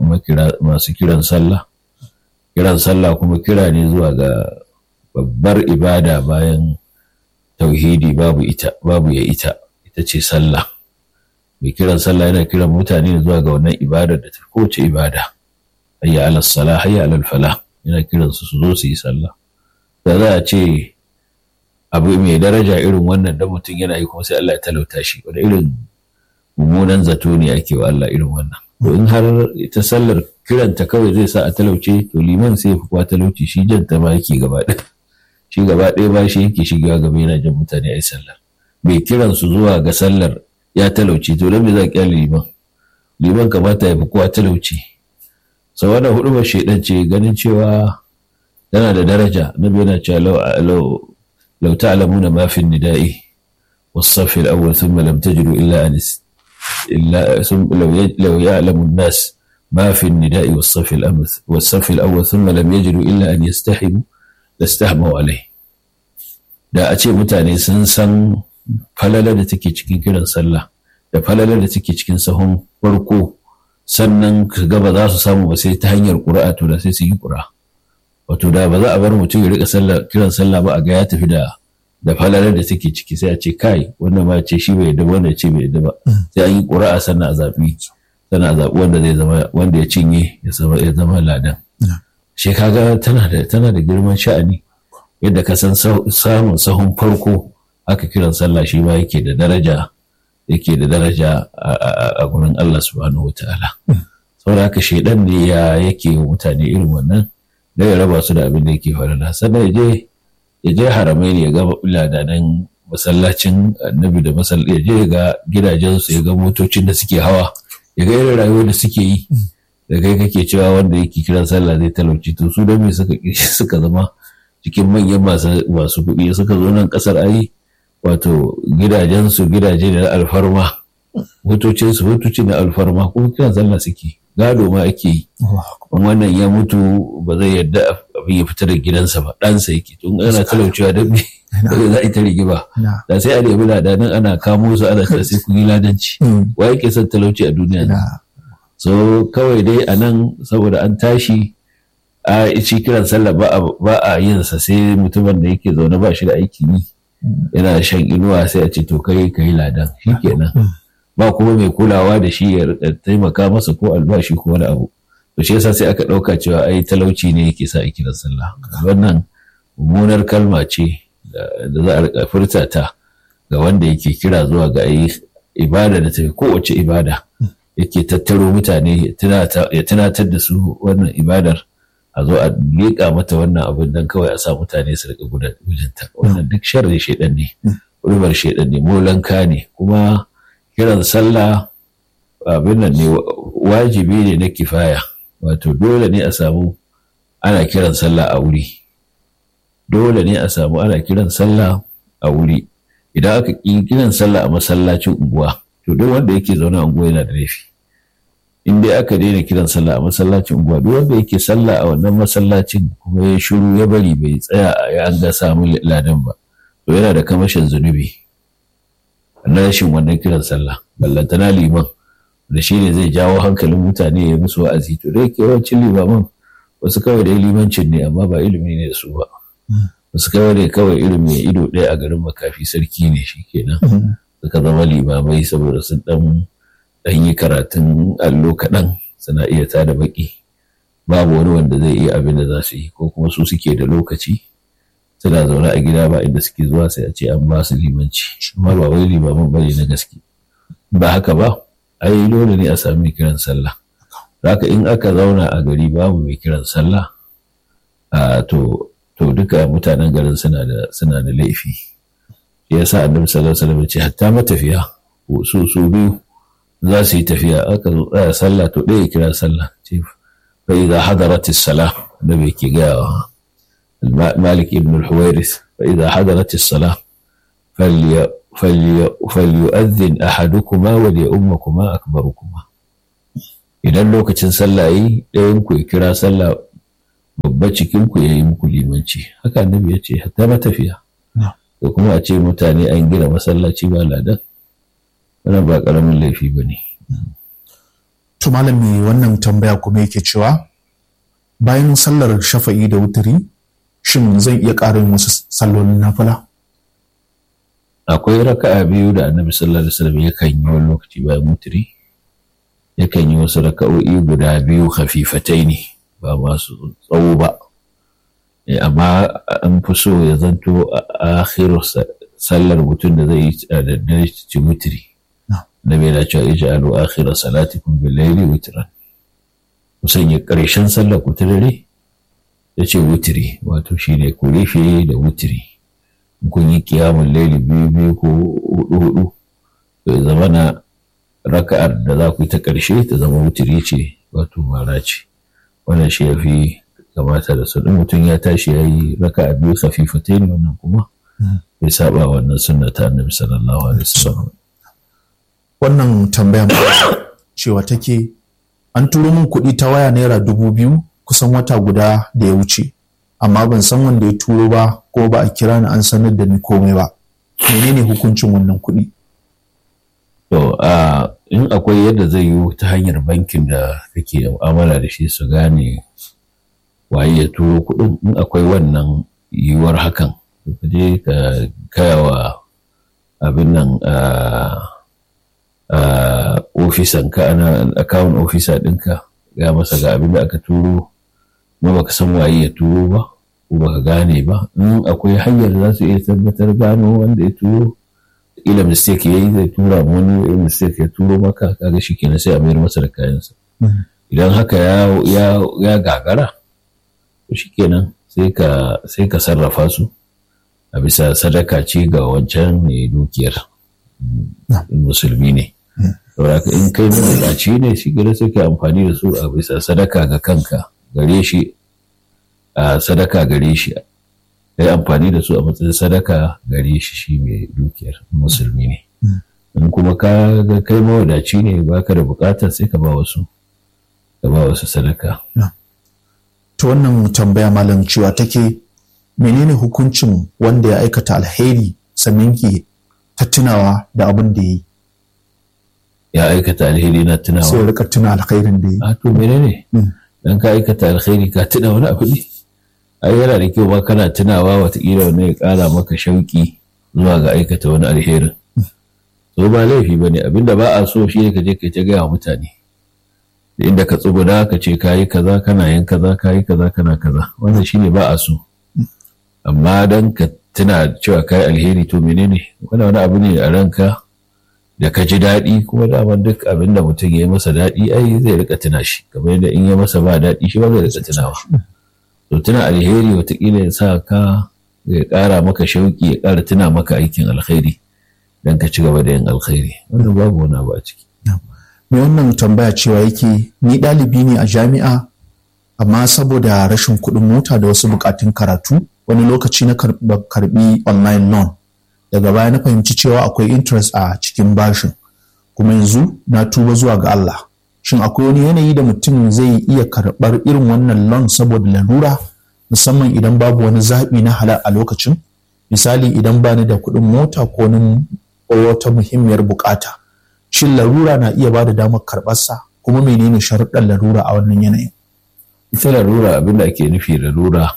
masu kiran sallah kiran sallah kuma kira ne zuwa ga babbar ibada bayan tauhidi babu ita babu ya ita ita ce sallah mai kiran sallah yana kiran mutane zuwa ga wannan ibadar da ta kowace ibada hayya ala salah hayya ala falah yana kiran su su zo su yi sallah da za a ce abu mai daraja irin wannan da mutum yana yi kuma sai Allah ya talauta shi wanda irin mummunan zato ne ake wa Allah irin wannan to in har ita sallar kiranta kawai zai sa a talauce to liman sai ya fi kuwa talauci shi janta ma yake gaba ɗaya shi gaba ɗaya ba shi yake shiga gaba yana jan mutane a yi sallar mai kiran su zuwa ga sallar ya talauce to don me za kyale liman liman kamata ya fi kowa talauci sau wannan hudu ba shaidan ce ganin cewa tana da daraja na yana cewa lau لو تعلمون ما في النداء والصف الأول ثم لم تجدوا إلا أن إلا ثم لو لو يعلم الناس ما في النداء والصف الأول والصف الأول ثم لم يجدوا إلا أن يستحموا لاستحموا عليه da a ce mutane sun san falalar da take cikin kiran sallah da falalar da take cikin sahun farko sannan gaba za su samu ba sai ta hanyar ƙura'a to da sai su yi ƙura'a wato da ba za a bar mutum ya rika kiran sallah ba a ga ya tafi da da falalar da take ciki sai a ce kai wannan ma ce shi bai yadda wanda ce bai yadda ba sai an yi ƙura'a sannan a zaɓi sannan a zaɓi wanda zai zama wanda ya cinye ya zama ya zama ladan shi kaga tana da tana da girman sha'ani yadda ka san samun sahun farko aka kiran sallah shi ma yake da daraja yake da daraja a gurin Allah subhanahu wataala saboda haka shaidan ne ya yake mutane irin wannan da ya raba su da abin da yake farala sannan ya je ya je haramai ne ya ga ladanan masallacin annabi da masallaci ya je ga gidajensu ya ga motocin da suke hawa ya ga irin rayuwar da suke yi da kai kake cewa wanda yake kiran sallah zai talauci to su don me suka suka zama cikin manyan masu kuɗi suka zo nan ƙasar ayi wato gidajensu gidaje da alfarma motocinsu motoci na alfarma kuma kiran sallah suke gado ma ake yi wannan ya mutu ba zai yadda abin ya fita da gidansa ba ɗansa yake tun ana talaucewa don me ba za a yi ta rigima da sai a nemi ladanin ana kamo su ana ta sai kun yi ladanci wa yake son talauci a duniya so kawai dai a nan saboda an tashi a ci kiran sallah ba a yin sa sai mutumin da yake zaune ba shi da aiki yi yana shan inuwa sai a ce to kai kai ladan shikenan ba kuma mai kulawa da shi ya taimaka masa ko albashi ko wani abu to shi yasa sai aka ɗauka cewa ai talauci ne yake sa a kiran sallah wannan mummunar kalma ce da za a rika furta ta ga wanda yake kira zuwa ga ayi ibada da tafi kowace ibada yake tattaro mutane ya tunatar da su wannan ibadar a zo a leƙa mata wannan abin don kawai a sa mutane su rika gudunta wannan duk sharri shaidan ne rubar shaidan ne molanka ne kuma kiran sallah abin nan ne wajibi ne na kifaya wato dole ne a samu ana kiran sallah a wuri dole ne a samu ana kiran sallah a wuri idan aka ƙi kiran sallah a masallacin unguwa to duk wanda yake zaune a unguwa yana da laifi in dai aka daina kiran sallah a masallacin unguwa duk wanda yake sallah a wannan masallacin kuma ya shiru ya bari bai tsaya ya an ga samu ladan ba to yana da kamashin zunubi na rashin wannan kiran sallah ballantana liman da shi ne zai jawo hankalin mutane ya musu wa'azi to da yake yawancin limaman wasu kawai da limancin ne amma ba ilimi ne da su ba wasu kawai ne kawai ilimi ya ido ɗaya a garin makafi sarki ne shi kenan suka zama limamai saboda sun dan dan yi karatun allo kaɗan suna iya tada baki babu wani wanda zai iya abin da za su yi ko kuma su suke da lokaci suna zaune a gida ba inda suke zuwa sai a ce an ba su limanci amma ba wai limamin bane na gaske ba haka ba ai dole ne a sami mai kiran sallah haka in aka zauna a gari babu mai kiran sallah a to to duka mutanen garin suna da suna da laifi ya sa annabi sallallahu alaihi wasallam ce hatta matafiya su su biyu za su yi tafiya aka zo tsaya sallah to ɗaya kira sallah ce fa idza hadarat as-salah da bai ke gayawa مالك بن الحويرث فإذا حضرت الصلاة فلي فلي فليؤذن أحدكما وليؤمكما أكبركما idan lokacin sallah yi ɗayan ku ya kira sallah babba cikin ku ya yi muku limanci haka annabi ya ce hatta matafiya da kuma a ce mutane an gina masallaci ba ladan wannan ba ƙaramin laifi ba ne to malami wannan tambaya kuma yake cewa bayan sallar shafa'i da wuturi shin zan iya ƙara yin wasu sallolin nafila akwai raka'a biyu da annabi sallallahu alaihi wasallam yakan yi wani lokaci bayan wuturi yakan yi wasu raka'o'i guda biyu hafifatai ne ba masu tsawo ba amma an fi so ya zanto a akhiru sallar mutum da zai yi a daddare ci wuturi da bai da cewa ija alu akhira salatikum bil layli witran musan ya karshen sallar ku ta dare ya ce wutiri wato shine ku rufe da wutiri kun yi kiyamun laili biyu biyu ko hudu hudu ya zama na raka'ar da za ku yi ta ƙarshe ta zama wutiri ce wato mara ce wannan shi ya fi kamata da su mutum ya tashi ya yi raka'a biyu khafifatai ne wannan kuma bai saba wannan sunna ta annabi sallallahu alaihi wasallam wannan tambaya cewa take an turo min kuɗi ta waya naira dubu biyu kusan wata guda da ya wuce amma ban san wanda ya turo ba ko ba a kira ni an sanar da ni komai ba menene hukuncin wannan kuɗi to a in akwai yadda zai yi ta hanyar bankin da kake mu'amala da shi su gane waye ya turo kuɗin in akwai wannan yiwuwar hakan ka je ka kaya wa abin nan ofisan ka ana akawun ofisa ɗinka ga masa ga abin da aka turo ma baka san waye ya turo ba ko baka gane ba in akwai hanyar da za su iya tabbatar gano wanda ya turo ila mistake ya yi zai tura wani ya mistake ya turo maka kaga shi kenan sai a mayar masa da kayansa idan haka ya gagara to shi kenan sai ka sarrafa su a bisa sadaka ce ga wancan mai dukiyar musulmi ne saboda in kai mabukaci ne shi gida sai ka amfani da su a bisa sadaka ga kanka gare shi a sadaka gare shi ka yi amfani da su a matsayin sadaka gare shi shi mai dukiyar musulmi ne in kuma ka ga kai mawadaci ne baka da bukatar sai ka ba wasu ka ba wasu sadaka ta wannan tambaya malam cewa take menene hukuncin wanda ya aikata alheri sannan ke ta tunawa da abin da ya yi ya aikata alheri na tunawa sai rika tuna alkhairin da ya yi a to menene dan ka aikata alheri ka tuna wani abu ne ai yana da kyau ba kana tunawa watakila wani ya kara maka shauki zuwa ga aikata wani alherin so ba laifi ba ne abinda ba a so shi ne ka je ka ta gaya wa mutane da inda ka tsuguna ka ce ka yi kaza kana yin kaza ka yi kaza kana kaza wannan shi ne ba a so amma dan ka tuna cewa ka yi alheri to menene wani wani abu ne a ranka da ka ji daɗi kuma daman duk abin da mutum ya yi masa daɗi ai zai rika tuna shi kamar yadda in ya masa ba daɗi shi ba zai rika tunawa to tuna alheri watakila ya sa ka ya ƙara maka shauƙi ya ƙara tuna maka aikin alkhairi don ka ci gaba da yin alkhairi wannan babu wani abu a ciki. mai wannan tambaya cewa yake ni ɗalibi ne a jami'a amma saboda rashin kuɗin mota da wasu buƙatun karatu wani lokaci na karɓi online loan daga baya na fahimci cewa akwai interest a cikin bashin kuma yanzu na tuba zuwa ga Allah shin akwai wani yanayi da mutum zai iya karɓar irin wannan loan saboda lalura musamman idan babu wani zaɓi na halal a lokacin misali idan bani da kuɗin mota ko wata muhimmiyar bukata shin larura na iya ba da damar karɓarsa kuma menene sharuɗan larura a wannan yanayin ita larura abinda ake nufi larura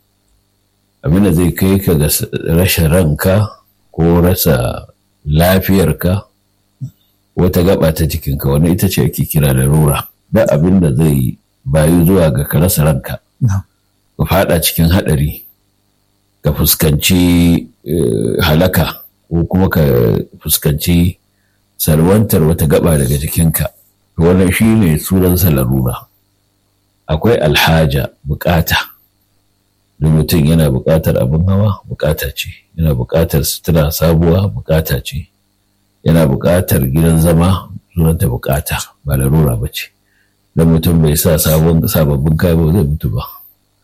abinda zai kai ka ga rashin ranka ko rasa lafiyarka wata gaba ta jikinka wani ita ce ake kira larura da abinda zai bayu zuwa ga ka rasa ranka ka fada cikin haɗari ka fuskanci halaka ko kuma ka fuskanci salwantar wata gaba daga jikinka wannan shi ne sunansa larura akwai alhaja bukata da mutum yana bukatar abin hawa bukata ce yana bukatar sutura sabuwa bukata ce yana bukatar gidan zama sunanta bukata ba larura ba ce don mutum bai sa sababbin kaya ba zai mutu ba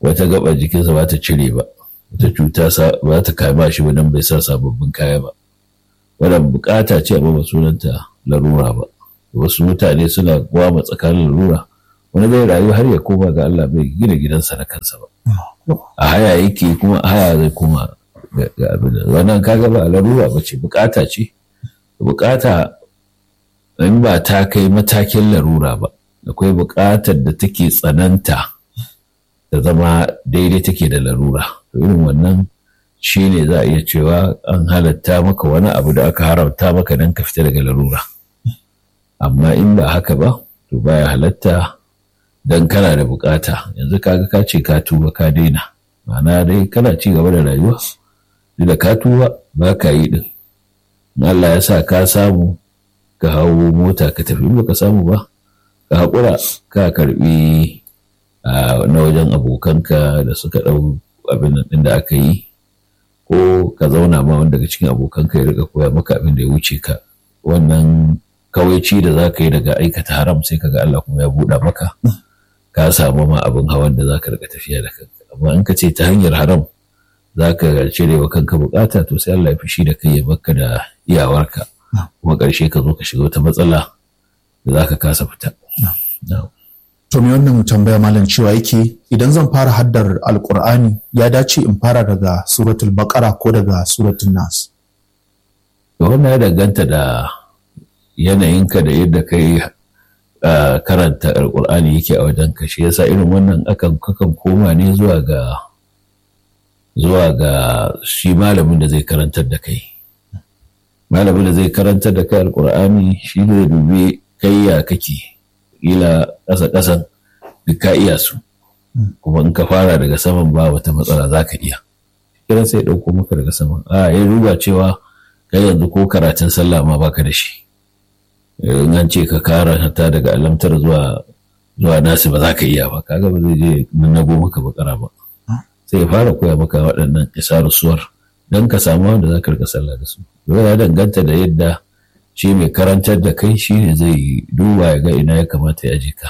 wata gaba jikinsa ba ta cire ba wata cuta ba ta kama shi ba don bai sa sababbin kaya ba wannan bukata ce amma ba sunanta larura ba wasu mutane suna gwama tsakanin larura wani zai rayu har ya koma ga Allah bai gina gidansa na kansa ba a haya yake kuma a haya zai koma ga abin da wannan kaga ba larura ba ce bukata ce bukata in ba ta kai matakin larura ba akwai bukatar da take tsananta da zama daidai take da larura irin wannan shi ne za a iya cewa an halatta maka wani abu da aka haramta maka don ka fita daga larura amma in ba haka ba to baya halatta don kana da bukata yanzu kaga ka ce ka tuba ka daina ma'ana dai kana ci gaba da rayuwa da ka tuba ba ka yi din Allah ya sa ka samu ka hau mota ka tafi ba ka samu ba ka haƙura ka karbi na wajen abokanka da suka ɗau abin ɗin da aka yi ko ka zauna ma wanda daga cikin abokanka ya riga koya maka abin da ya wuce ka wannan kawaici da za ka yi daga aikata haram sai ka ga Allah kuma ya buɗa maka ka samu ma abin hawan da za ka riga tafiya da kanka amma in ka ce ta hanyar haram za ka cire wa kanka bukata to sai Allah ya fushi da kai ya baka da iyawarka kuma ƙarshe ka zo ka shiga wata matsala da za ka kasa fita. To me wannan tambaya malam cewa yake idan zan fara haddar alkur'ani ya dace in fara daga suratul baqara ko daga suratul nas. To wannan ya danganta da yanayinka da yadda kai karanta alkur'ani yake a wajen ka shi yasa irin wannan akan kakan koma ne zuwa ga zuwa ga shi malamin da zai karantar da kai. Malamin da zai karantar da kai alkur'ani shi zai dubi kai ya kake kila ƙasa ƙasan duk ka iya su kuma in ka fara daga saman ba wata matsala za ka iya kiran sai ɗauko maka daga saman a ya duba cewa kai yanzu ko karatun sallah ma baka da shi in an ce ka karanta daga alamtar zuwa zuwa nasu ba za ka iya ba kaga ba zai je nago maka bakara ba sai ya fara koya maka waɗannan isarar suwar don ka samu wanda za ka rika sallah da su ya danganta da yadda shi mai karantar da kai shi ne zai duba ya ga ina ya kamata ya je ka.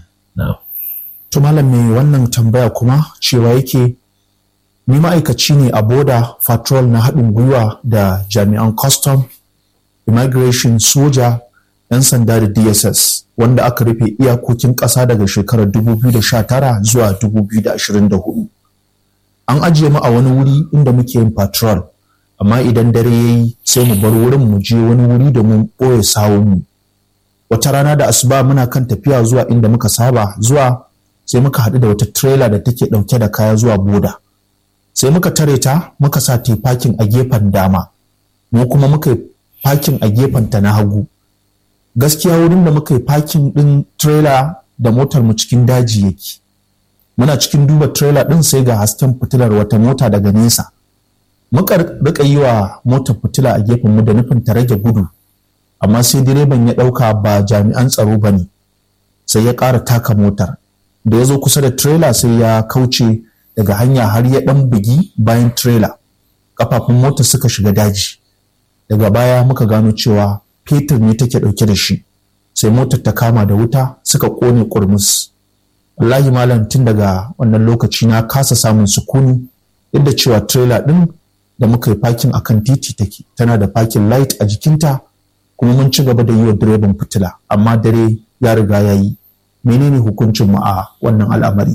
To malam mai wannan tambaya kuma cewa yake ni ma'aikaci ne a boda patrol na haɗin gwiwa da jami'an custom, immigration soja, 'yan sanda da DSS wanda aka rufe iyakokin ƙasa daga shekarar 2019 zuwa 2024. An ajiye mu a wani wuri inda muke yin patrol. amma idan dare ya yi sai mu bar wurin mu je wani wuri da mun ɓoye sawunmu wata rana da asuba muna kan tafiya zuwa inda muka saba zuwa sai muka haɗu da wata trailer da take ɗauke da kaya zuwa boda sai muka tare ta muka sa ta fakin a gefen dama mu kuma muka yi fakin a gefen ta na hagu gaskiya wurin da muka yi fakin ɗin trailer da motar mu cikin daji yake muna cikin duba trailer ɗin sai ga hasken fitilar wata mota daga nesa muka rika yi wa motar fitila a gefen mu da nufin ta rage gudu amma sai direban ya ɗauka ba jami'an tsaro ba ne sai ya ƙara taka motar da ya zo kusa da trailer sai ya kauce daga hanya har ya ɗan bugi bayan trailer kafafun motar suka shiga daji daga baya muka gano cewa fetur ne take ɗauke da shi sai motar ta kama da wuta suka ƙone ƙurmus wallahi malam tun daga wannan lokaci na kasa samun sukuni yadda cewa trailer ɗin da muka yi fakin a kan titi take tana da fakin light a jikinta kuma mun ci gaba da yi wa direban fitila amma dare ya riga ya yi menene hukuncin mu a wannan al'amari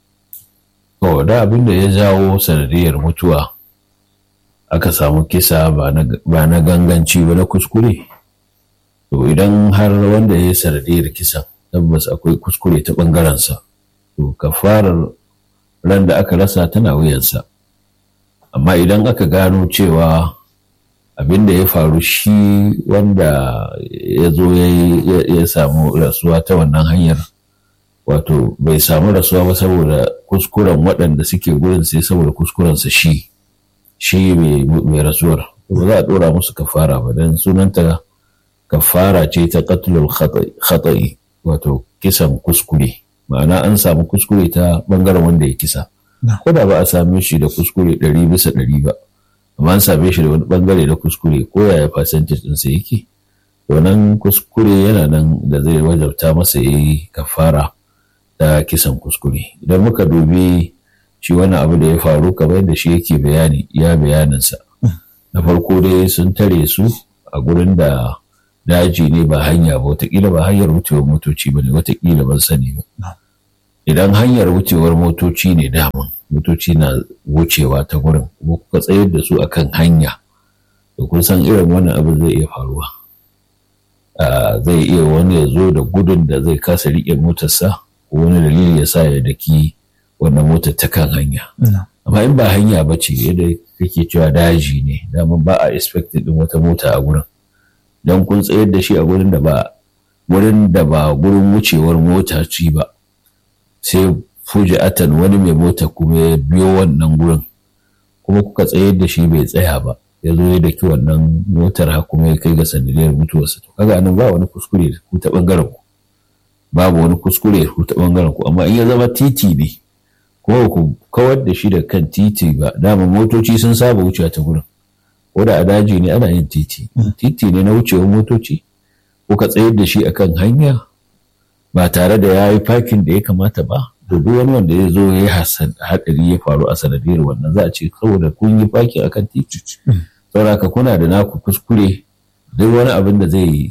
to da abin da ya jawo sanadiyar mutuwa aka samu kisa ba na ganganci ba na kuskure to idan har wanda ya yi sanadiyar kisan tabbas akwai kuskure ta ɓangarensa to kafarar ran da aka rasa tana wuyansa amma idan aka gano cewa abin da ya faru shi wanda ya zo ya samu rasuwa ta wannan hanyar wato bai samu rasuwa ba saboda kuskuren waɗanda suke gurin sai saboda kuskurensa shi shi mai rasuwar ba za a ɗora musu kafara ba don sunanta kafara ce ta qatlul khata'i wato kisan kuskure ma'ana an samu kuskure ta bangaren wanda ya kisa ko da ba a same shi da kuskure ɗari bisa ɗari ba amma an same shi da wani bangare na kuskure ko yaya percentage ɗinsa yake wannan kuskure yana nan da zai wajabta masa ya yi kafara ta kisan kuskure idan muka dubi shi wani abu da ya faru kamar yadda shi yake bayani ya bayaninsa na farko dai sun tare su a gurin da daji ne ba hanya ba watakila ba hanyar wucewar motoci ba ne watakila ban sani ba idan hanyar wucewar motoci ne daman motoci na wucewa ta gurin kuma kuka tsayar da su akan hanya da kun san irin wannan abu zai iya faruwa zai iya wani ya zo da gudun da zai kasa riƙe motarsa ko wani dalili ya sa ya daki wannan motar ta kan hanya amma in ba hanya ba ce yadda kake cewa daji ne dama ba a expected din wata mota a gurin don kun tsayar da shi a gurin da ba gurin da ba gurin wucewar mota ci ba sai fuji'atan wani mai mota kuma ya biyo wannan gurin kuma kuka tsayar da shi bai tsaya ba ya zo ya daki wannan motar ha kuma ya kai ga sanadiyar mutuwarsa to kaga anan ba wani kuskure ku ta bangaren ku babu wani kuskure ku ta bangaren ku amma in ya zama titi ne kuma ku kawar da shi da kan titi ba dama motoci sun saba wucewa ta gurin ko da a daji ne ana yin titi titi ne na wucewar motoci kuka tsayar da shi akan hanya ba tare da ya yi fakin da ya kamata ba da duk wani wanda ya zo ya yi haɗari ya faru a sanadiyar wannan za a ce saboda kun yi fakin akan titi saboda kuna da naku kuskure duk wani abin da zai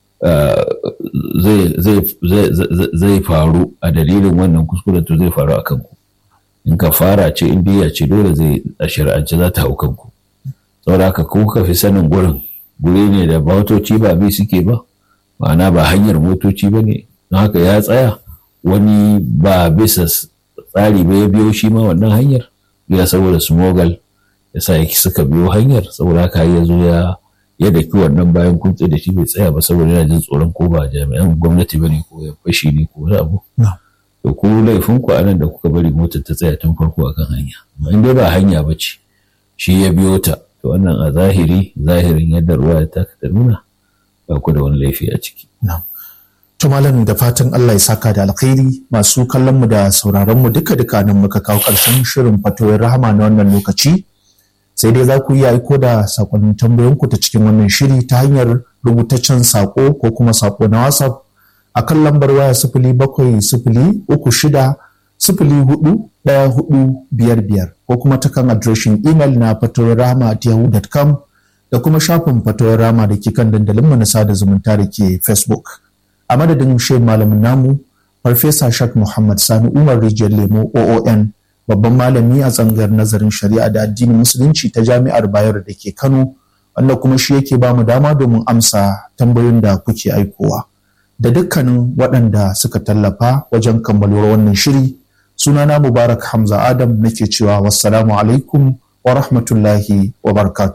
zai faru a dalilin wannan kuskuren to zai faru a kanku in ka fara ce in biya ce dole zai a shari'ance za ta hau kanku saboda haka ko ka fi sanin gurin guri ne da motoci ba bi suke ba ma'ana ba hanyar motoci ba ne don haka ya tsaya wani ba bisa tsari ba ya biyo shi ma wannan hanyar ya saboda smogal ya sa suka biyo hanyar saboda haka ya zo ya ya daki wannan bayan kuntse da shi bai tsaya ba saboda yana jin tsoron ko ba jami'an gwamnati ba ne ko ya fashi ne ko wani abu to ku laifin ku anan da kuka bari motar ta tsaya tun farko akan hanya amma in dai ba hanya ba ce shi ya biyo ta to wannan a zahiri zahirin yadda ruwa ta ta nuna ba ku da wani laifi a ciki To malam da fatan Allah ya saka da alkhairi masu kallon mu da sauraron mu duka duka nan muka kawo karshen shirin fatoyin rahama na wannan lokaci sai dai za ku iya aiko da sakonnin tambayoyinku ta cikin wannan shiri ta hanyar rubutaccen sako ko kuma sako na WhatsApp a kan lambar waya sifili bakwai sifili uku shida sifili hudu ɗaya hudu biyar biyar ko kuma ta kan adireshin imel na fatoyin rahama at yahoo.com da kuma shafin fatoyin rahama da ke kan dandalinmu na sada zumunta da ke Facebook. a madadin shehu malamin namu farfesa shak muhammad sani umar rijiyar lemo oon babban malami a tsangar nazarin shari'a da addinin musulunci ta jami'ar bayero da ke kano wanda kuma shi yake ba mu dama domin amsa tambayoyin da kuke aikowa da dukkanin waɗanda suka tallafa wajen kammaluwar wannan shiri sunana mubarak hamza adam nake cewa wassalamu alaikum wa rahmatullahi wa barakatuh